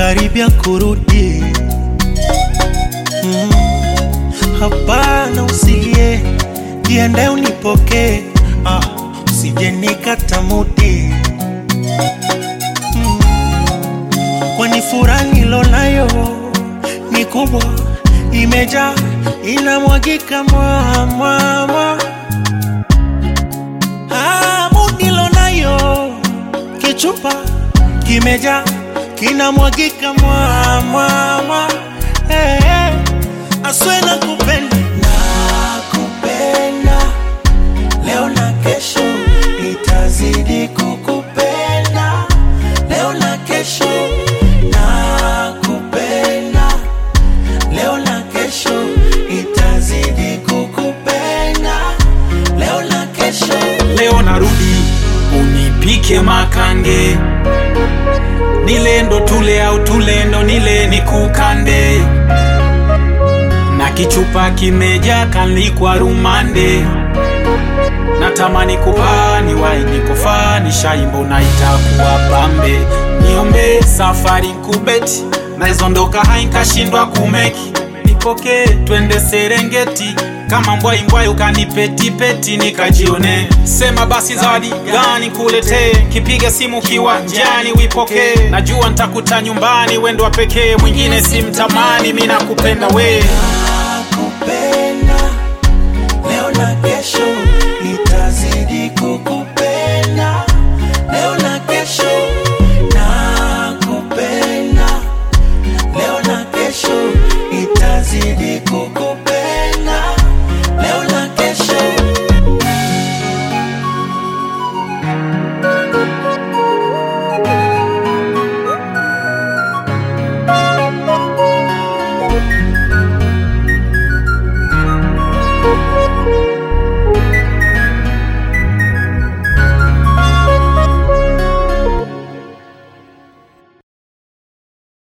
nakaribia kurudi. Mm, hapana, usilie, jiandae unipokee, ah, usije nikata mudi mm, kwani furaha nilonayo ni kubwa, imejaa inamwagika mwamwamwa hamu nilonayo kichupa kimejaa kinamwagika mwamwamwa hey, hey. aswe na kupenda nakupenda leo na kesho itazidi kukupenda leo na kesho nakupenda leo na kesho itazidi kukupenda leo na kesho leo narudi unipike makange nilendo tule au tulendo nile nikukande na kichupa kimeja kanlikwa rumande natamani kupani waini kufani shaimbo na itakuwa pambe niombe safari nkubeti naizondoka hainkashindwa kumeki nipokee twende serengeti kama mbwaimbwai ukanipetipeti nikajione sema basi zawadi gani kuletee kipiga simu kiwanjani wipokee najua ntakuta nyumbani wendo wa pekee mwingine simtamani mi nakupenda wee nakupenda leo na kesho itazidi kukupenda leo na kesho nakupenda leo na kesho itazidi kukupenda leo na kesho